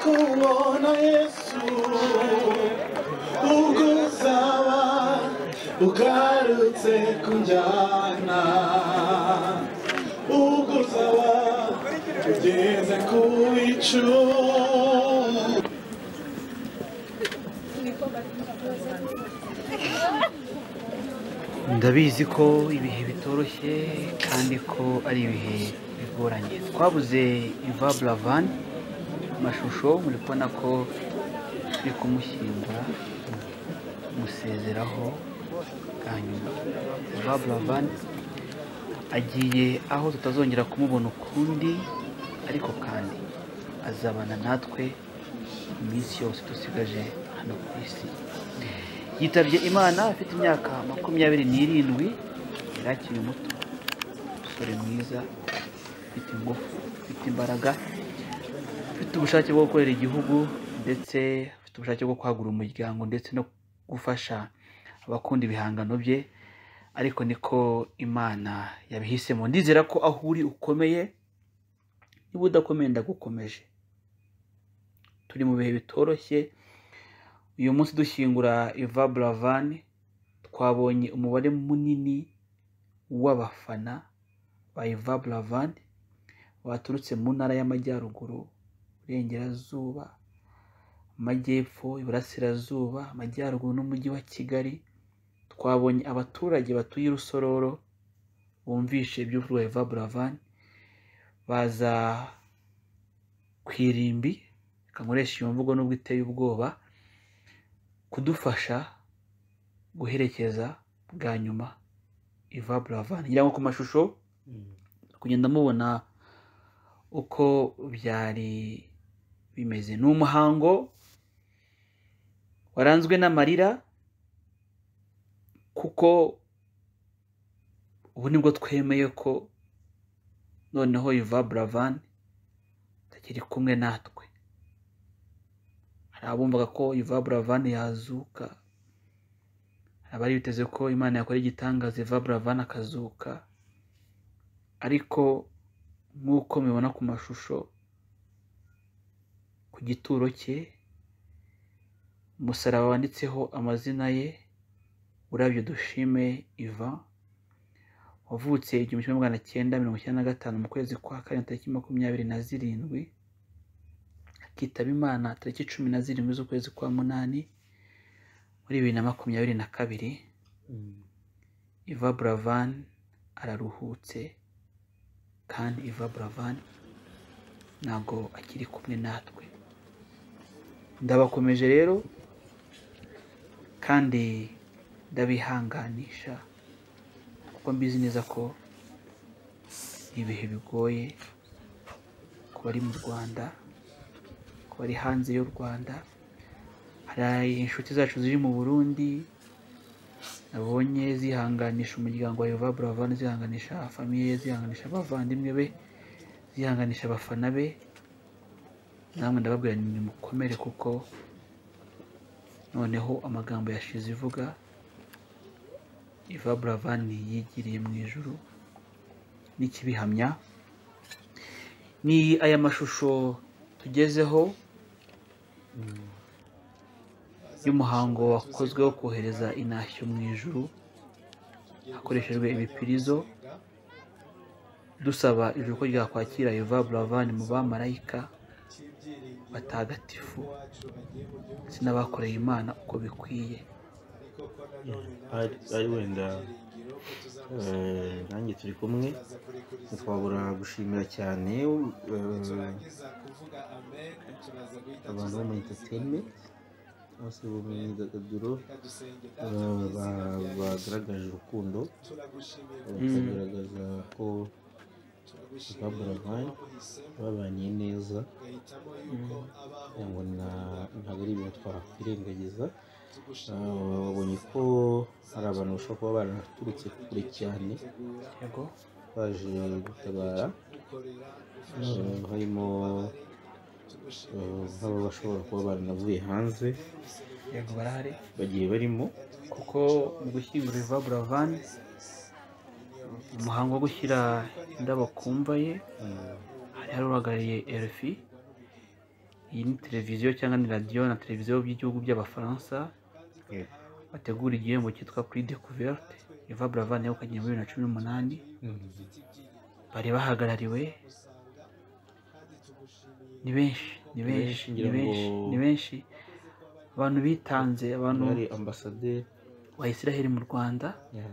kubona yesu ubwo uzaba ugarutse kunjyana ubwo uzaba ugeze ku icumu ndabizi ko ibihe bitoroshye kandi ko ari ibihe bigoranye twabuze iva buravani amashusho muri kubona ko turi kumushyingura musezeraho bwa nyuma iva buravani agiye aho tutazongera kumubona ukundi ariko kandi azabana natwe iminsi yose dusigaje hano ku isi yitabye imana afite imyaka makumyabiri n'irindwi yari akiri muto umusore mwiza ufite ingufu ufite imbaraga ufite ubushake bwo gukorera igihugu ndetse ufite ubushake bwo kwagura umuryango ndetse no gufasha abakunda ibihangano bye ariko niko imana yabihisemo ndizera ko aho uri ukomeye niba udakomeye ndagukomeje turi mu bihe bitoroshye uyu munsi dushyingura Eva buravani twabonye umubare munini w'abafana ba Eva buravani baturutse mu ntara y'amajyaruguru iburengerazuba amajyepfo iburasirazuba amajyaruguru n'umujyi wa kigali twabonye abaturage batuye i rusororo bumvishe iby'uvugwa Eva buravani baza ku irimbi kankoresha iyo mvugo n'ubwo iteye ubwoba kudufasha guherekeza bwa nyuma iva buravani ngira ngo ku mashusho kugenda mubona uko byari bimeze ni umuhango waranzwe n'amarira kuko ubu nibwo twemeye ko noneho iva buravani atakiri kumwe natwe hari abumvaga ko iva buravani yazuka hari abari biteze ko imana yakora igitangaza iva buravani akazuka ariko nk'uko mubibona ku mashusho ku gituro cye umusaraba wanditseho amazina ye urabyo dushime iva wavutse igihumbi kimwe magana cyenda mirongo icyenda na gatanu mu kwezi kwa karindwi tariki makumyabiri na zirindwi akitaba imana tariki cumi na zirindwi z'ukwezi kwa munani muri bibiri na makumyabiri na kabiri iva buravani araruhutse kandi iva buravani ntabwo akiri kumwe natwe ndabakomeje rero kandi ndabihanganisha kuko mbizi neza ko ni ibihe bigoye ku bari mu rwanda ku bari hanze y'u rwanda hari inshuti zacu ziri mu burundi nabonye zihanganisha umuryango wa Eva buravani zihanganisha famiye ye zihanganisha abavandimwe be zihanganisha abafana be namwe ndababwira ni mukomere kuko noneho amagambo yashize ivuga iva buravani yigiriye mu ijuru n'ikibihamya ni aya mashusho tugezeho y'umuhango wakozwe wo kohereza intashyo mu ijuru hakoreshejwe ibipirizo dusaba ijuru ko ryakwakira Eva buravani mu bamarayika batagatifu ndetse n'abakoreye imana uko bikwiye ari wenda nanjye turi kumwe ntitwabura gushimira cyane abantu bo mu entertainment bose bo mu myidagaduro bagaragaje urukundo bakagaragaza ko baburavani babanye neza ntabwo ntabwo ari ibintu twakwirengagiza babonye ko hari abantu bashobora kuba baraturutse kure cyane baje gutabara harimo nk'aba bashobora kuba baranavuye hanze yego barahari bagiye barimo kuko mu gushyingura iva buravani umuhango wo gushyira indabo ku mva ye hari hari uhagarariye elfi iyi ni televiziyo cyangwa ni radiyo na televiziyo by'igihugu by'abafaransa Yego. bategura igihembo cyitwa Prix Découverte Eva Brava nayo ukagenda muri bibiri na cumi n'umunani bari bahagarariwe ni benshi ni benshi ni ngira benshi ngo- ni benshi abantu bitanze abantu Bari ambasaderi ba Israel mu Rwanda ya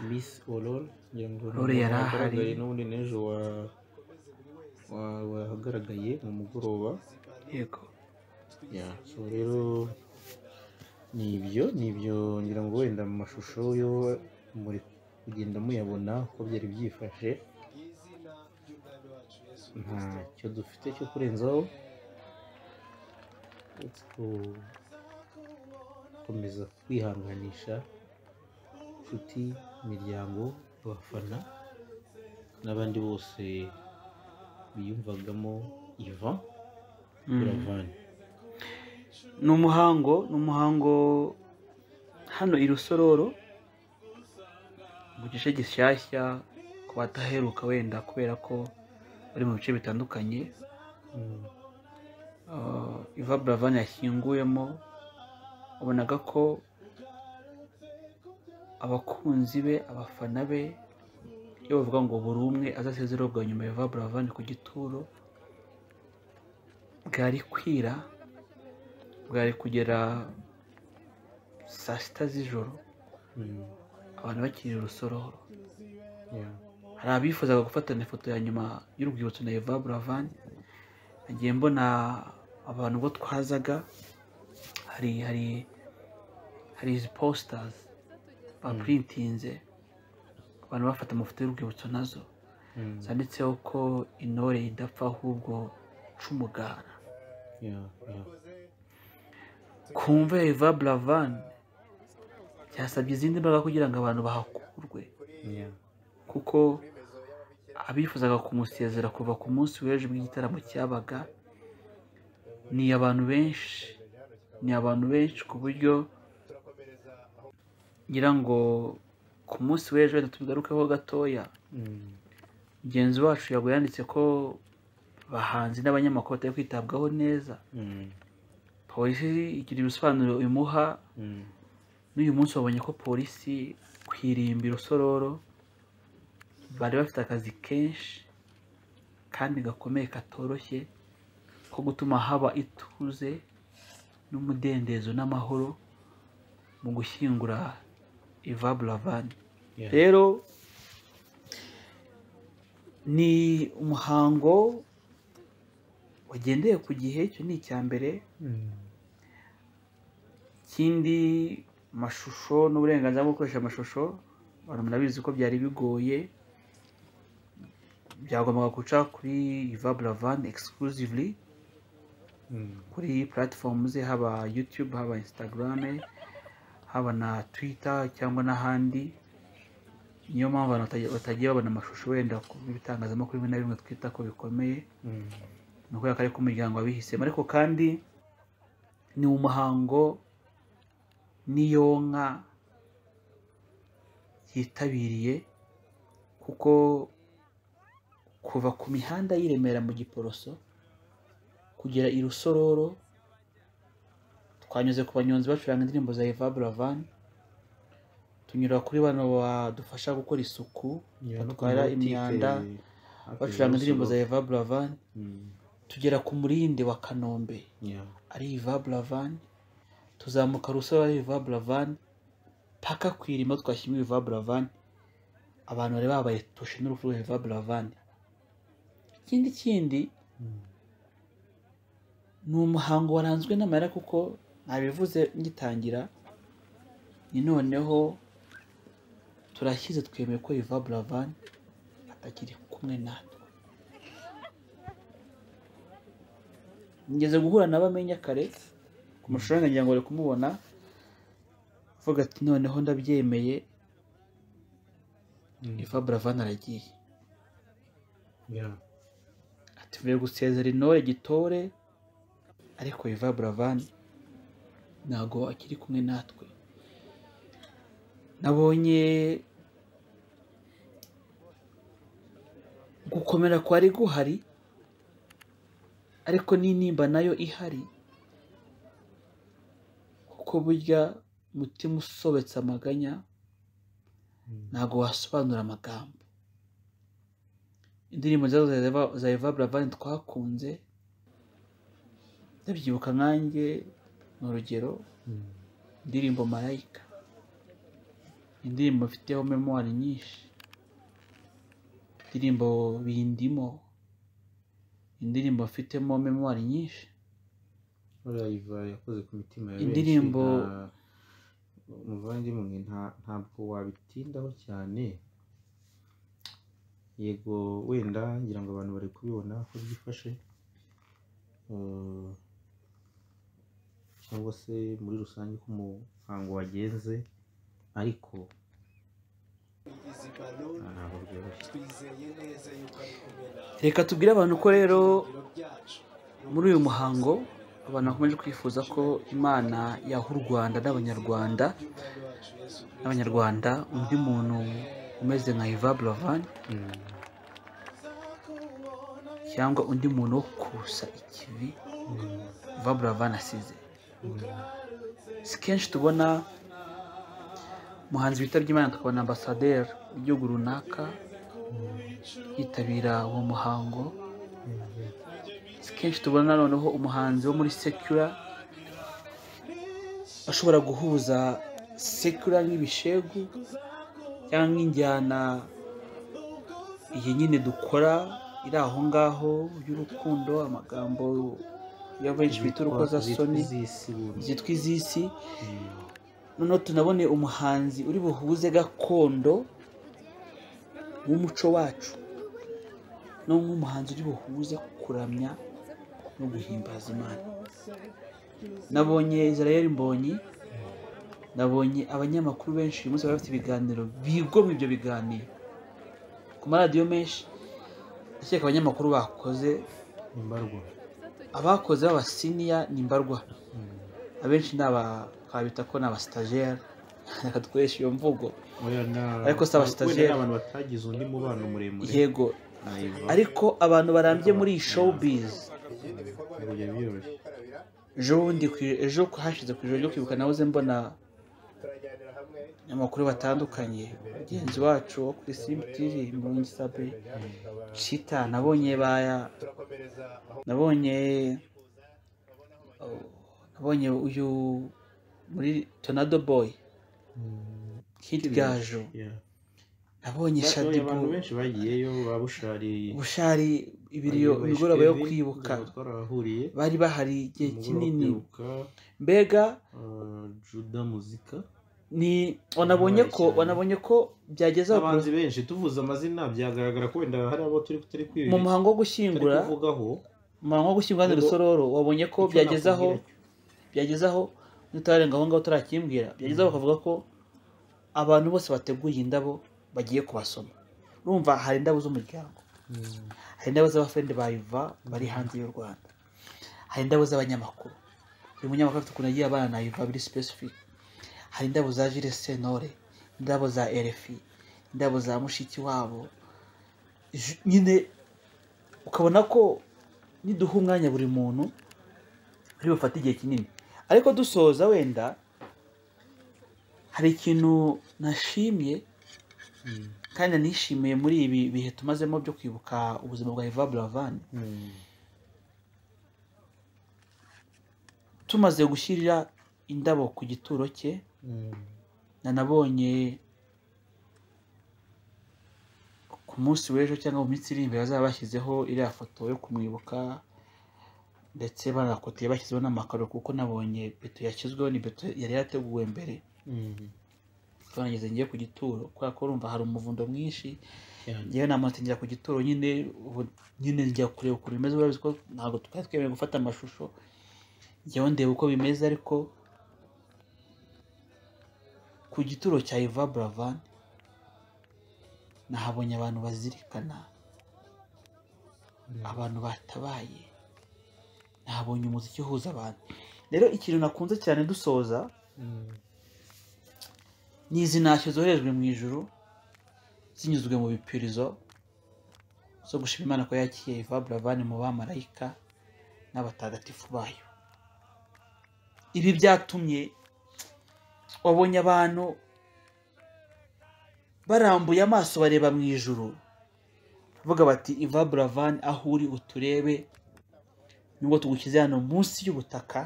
Miss Aurore ngira ngo Aurore ni yari ahari. uwagaragaye n'ubundi n'ejo wa- wa- wahagaragaye mu mugoroba yego ya so rero ni ibyo ni ibyo ngira ngo wenda mu mashusho yo muri kugenda muyabona uko byari byifashe ntacyo dufite cyo kurenzaho uretse ku- gukomeza kwihanganisha inshuti imiryango abafana n'abandi bose biyumvagamo ivan Mm. iravani ni umuhango ni umuhango hano i rusororo mu gice gishyashya ku bataheruka wenda kubera ko bari mu bice bitandukanye Mm. Ah, Iva Buravan yashyinguyemo wabonaga ko abakunzi be abafana be iyo bavuga ngo buri umwe azasezererwa nyuma ya Iva Buravan ku gituro bwari kwira bwari kugera saa sita z'ijoro Mm. abantu bakiri urusororo Yeah. hari abifuzaga gufatana ifoto ya nyuma y'urwibutso na Eva Buravan nagiye mbona abantu ubwo twazaga hari hari hari izi positazi bapurintinze abantu bafata amafoto y'urwibutso nazo Mm. zanditseho ko intore idapfa ahubwo ca umugara Yeah. Yeah. ku mva ya Eva Buravan byasabye izindi mbaraga kugira ngo abantu bahakurwe Yeah. kuko abifuzaga kumusezera kuva ku munsi w'ejo bw'igitaramo cyabaga ni abantu benshi ni abantu benshi ku buryo ngira ngo ku munsi w'ejo wenda tubigarukeho gatoya Mm. mugenzi wacu yago yanditse ko abahanzi n'abanyamakuru batari kwitabwaho neza Mm. polisi igira ibisobanuro imuha Mm. n'uyu munsi wabonye ko polisi ku irimbi rusororo bari bafite akazi kenshi kandi gakomeye katoroshye ko gutuma haba ituze n'umudendezo n'amahoro mu gushyingura Iva Buravan Yeah. rero ni umuhango wagendeye ku gihe icyo ni icya mbere Mm. ikindi amashusho n'uburenganzira bwo gukoresha amashusho abantu murabizi ko byari bigoye byagombaga guca kuri Iva Buravan exclusively Mm. kuri platform ze haba YouTube haba Instagram haba na Twitter cyangwa n'ahandi niyo mpamvu abantu batagiye- batagiye babona amashusho wenda ku bitangazamakuru bimwe na bimwe twita ko bikomeye Mm. ni ukubera ko ariko umuryango wabihisemo ariko kandi ni umuhango n'iyo nka yitabiriye kuko kuva ku mihanda y'i Remera mu Giporoso kugera i Rusororo twanyuze ku banyonzi bacuranga indirimbo za Eva Buravan tunyura kuri bano badufasha gukora isuku Yeah, no ku batwara mabutike imyanda hafi bacuranga indirimbo za y'urusororo. Eva Buravan Mm. tugera ku murindi wa kanombe Yeah. ari iva buravan tuzamuka rusoro ari iva buravan paka ku irima twashyiramo iva buravan abantu bari babaye tushe n'urupfu rwa iva buravan ikindi kindi Mm. ni umuhango waranzwe n'amarira kuko nabivuze ngitangira ni noneho turashyize twemeye ko iva buravan atakiri kumwe natwe ngeze guhura na bamenya kare ku mashusho yanjye ngira ngo bari kumubona avuga ati noneho ndabyemeye Mm. iva buravan aragiye Yeah. ati mvuye gusezera intore gitore ariko Eva Buravan ntago akiri kumwe natwe nabonye gukomera kwari guhari ariko n'intimba nayo ihari kuko burya umutima usobetse amaganya ntabwo wasobanura amagambo indirimbo nziza za Eva- za eva buravani twakunze ndabyibuka nkanjye ni urugero Mm. indirimbo marayika indirimbo mfiteho memwari nyinshi indirimbo bindimo indirimbo mfitemo memwari nyinshi live yakoze ku mitima ya benshi Indirimbo- nta- umuvandimwe mwe nta- ntabwo wabitindaho cyane yego wenda ngira ngo abantu bari kubibona ko byifashe Eh, cyangwa se muri rusange uko umuhango wagenze ariko ah, ntabwo byoroshye reka tubwire abantu ko rero muri uyu muhango abantu bakomeje kwifuza ko imana yaha u rwanda n'abanyarwanda n'abanyarwanda undi muntu umeze nka eva buravani Mm. cyangwa undi muntu wo kusa ikivi eva buravani asize si kenshi tubona umuhanzi witabye imana tukabona ambasaderi w'igihugu runaka yitabira uwo muhango si kenshi tubona noneho umuhanzi wo muri sekura ashobora guhuza sekura n'ibishegu cyangwa injyana iyi nyine dukora iri aho ngaho y'urukundo amagambo ya benshi bita urukozasoni Zitwa izisiburwa. zitwa iz'isi Mm. noneho tunabone umuhanzi uri buhuze gakondo w'umuco wacu no nk'umuhanzi uri buhuze kuramya no guhimbaza imana nabonye israel mbonyi nabonye abanyamakuru benshi uyu munsi bari bafite ibiganiro bigomwa ibyo biganiro ku maradiyo menshi ndakeka abanyamakuru bakoze imbarwa abakoze b'abasiniya ni mbarwa Mm. abenshi ni aba twabita ko ni abasitajeri reka dukoresha iyo mvugo Oya, na- Ariko si aba wenda stagiaire. ni abantu batagize undi mubano muremure yego na Eva. ariko abantu barambye muri iyi showbiz Ntabwo byari byoroshye. ejo bundi ku- ejo hashize ku ijoro ryo kwibuka nahoze mbona amakuru batandukanye mugenzi wacu wo kuri simba tivi murungi sabe cita nabonye baya nabonye oh, nabonye uyu muri tonado boy Mm. hit gajo Yeah. nabonye Ba- oya, shadibu abantu benshi bagiyeyo babushari bushari ibiriyo imigoroba yo kwibuka twarahahuriye bari bahari igihe Umugoroba wo kinini kwibuka, mbega uh, juda muzika ni wanabonye Wabaye ko cyane. wanabonye ko byageze aho abahanzi benshi tuvuze amazina byagaragara ko wenda hari abo turi turi kwibi- mu muhango wo turi gushyingura kuvugaho mu muhango wo gushyingura ni Ubwo- rusororo wabonye ko Icyo byageze aho nakubwira cyo. byageze aho nutarenga aho ngaho turakimbwira byageze aho bakavuga ko abantu bose bateguye indabo bagiye kubasoma urumva hari indabo z'umuryango Mm. hari indabo z'abafrende ba iva bari hanze y'u rwanda hari indabo z'abanyamakuru buri munyamakuru afite ukuntu agiye abana na iva biri specific hari indabo za jire senore indabo za erefi indabo za mushiki wabo Ju- nyine ukabona ko niduha umwanya buri muntu ari bufate igihe kinini ariko dusoza wenda hari ikintu nashimye Mm. kandi nishimiye muri ibi bihe tumazemo byo kwibuka ubuzima bwa Eva Buravani Mm. tumaze gushyirira indabo ku gituro cye Mm. nanabonye ku munsi w'ejo cyangwa mu minsi iri imbere bazaba bashyizeho iriya foto yo kumwibuka ndetse banakotiye bashyizeho n'amakaro kuko nabonye beto yashyizweho ni beto yari yateguwe mbere Mm. twanageze ngiye ku gituro kubera ko urumva hari umuvundo mwinshi Cyane. njyewe nta muntu njya ku gituro nyine ubu nyine njya kureba ukuntu bimeze urabizi ko ntabwo twari twemerewe gufata amashusho njyewe ndeba uko bimeze ariko ku gituro cya Eva Buravani nahabonye abantu bazirikana Mm. abantu batabaye nahabonye umuziki uhuza abantu rero ikintu nakunze cyane dusoza Mm. ni izi ntashyo zoherejwe mu ijuru zinyuzwe mu bipirizo zo gushima imana ko yakiriye eva buravani mu bamarayika n'abatagatifu bayo ibi byatumye wabonye abantu barambuye amaso bareba mu ijuru bavuga bati iva buravani aho uri uturebe nubwo tugushyize hano munsi y'ubutaka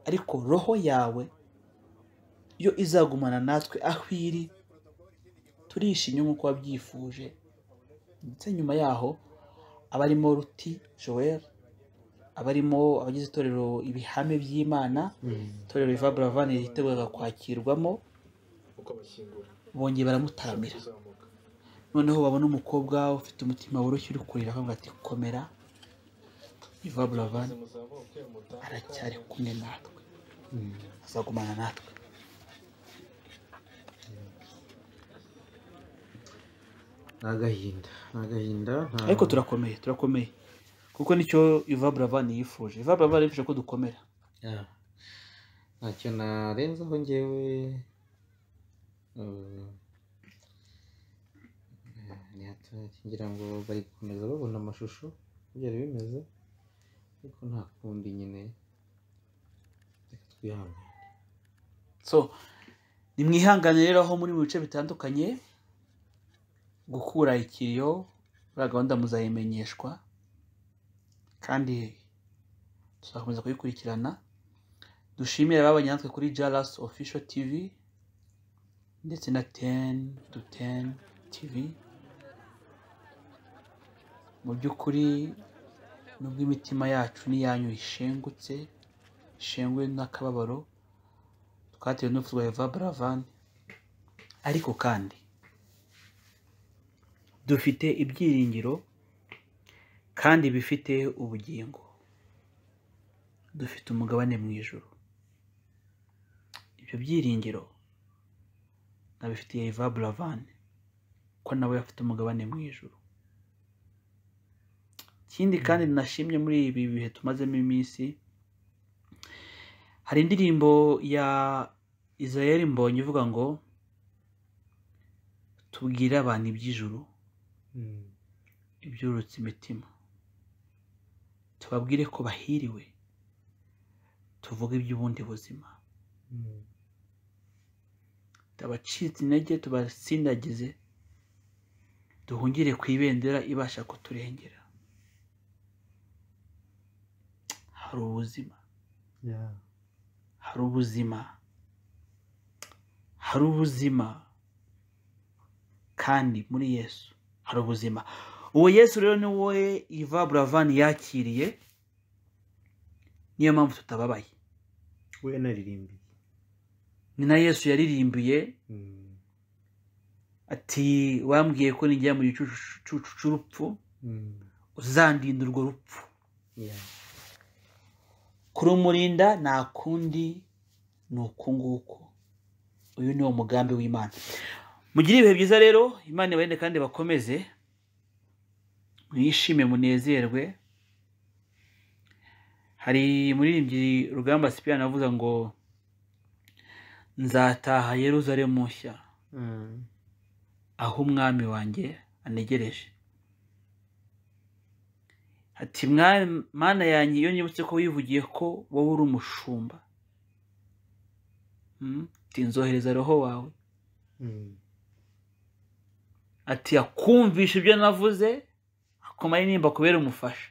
ariko roho yawe yo izagumana natwe aho iri turishimye nk'uko wabyifuje ndetse nyuma yaho abarimo ruti joel abarimo abagize itorero ibihame by'imana itorero riva buravani ryiteguraga kwakirwamo bongeye baramutaramira noneho babona umukobwa ufite umutima woroshye uri kurira akavuga ati komera iva buravani aracyari kumwe natwe azagumana natwe ni agahinda ni agahinda nta- ariko turakomeye turakomeye kuko nicyo iva buravani yifuje iva buravani yifuje ko dukomera Yeah. ntacyo narenzaho ngewe eh, ni hato ngira ngo bari gukomeza babona amashusho uko byari bimeze ariko nta kundi nyine reka twihangane so nimwihangane rero aho muri mu bice bitandukanye gukura ikiriyo uriya gahunda muzayimenyeshwa kandi tuzakomeza kuyikurikirana dushimire ababanye natwe kuri jalas official tv ndetse na ten to ten tv mu by'ukuri nubwo imitima yacu n'iyanyu ishengutse ishenguwe n'akababaro twatewe n'urupfu rwa eva buravani ariko kandi dufite ibyiringiro kandi bifite ubugingo dufite umugabane mu ijuru ibyo byiringiro nabifitiye eva buravani ko nawe afite umugabane mu ijuru ikindi kandi nashimye muri ibi bihe tumazemo iminsi hari indirimbo ya israel mbonye ivuga ngo tubwire abantu iby'ijuru Mm. ibyurutse imitima tubabwire ko bahiriwe tuvuge iby'ubundi buzima Mm. abacitse intege tubasindagize duhungire ku ibendera ibasha kuturengera hari ubuzima Yeah. hari ubuzima hari ubuzima kandi muri yesu hari ubuzima uwo yesu rero ni wowe iva buravani yakiriye niyo mpamvu tutababaye we naririmbiye ni na yesu yaririmbiye Mm. ati wambwiye ko nijya mu gicucu cy'urupfu Mm. uzandinda urwo rupfu Yeah. kurumurinda nta kundi ni uku nguku uyu ni wo mugambi w'imana mugire ibihe byiza rero imana ibarinde kandi bakomeze mwishime munezerwe hari muririmbyi rugamba sipiriyani avuga ngo nzataha yeruzalemu nshya Mm. aho umwami wanjye anegereje ati "Mwa- mana yanjye iyo nibutse ko wivugiye ko wowe uri umushumba Mm, ati nzohereza roho wawe Mm. ati akumvisha ibyo navuze akomara intimba kubera umufasha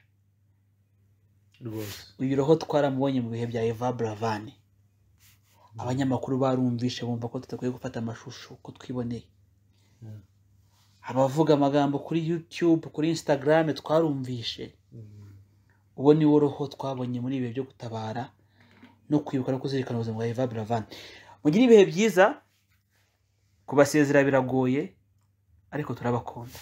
rwose uyu roho twaramubonye mu bihe bya eva buravani abanyamakuru barumvishe bumva ko tudakwiye gufata amashusho uko twiboneye Yeah. abavuga amagambo kuri yutube kuri instagram twarumvishe Mm. uwo ni wo roho twabonye muri ibihe byo gutabara no kwibuka no kuzirikana ubuzima bwa eva buravani mugire ibihe byiza kubasezera biragoye ariko turabakunda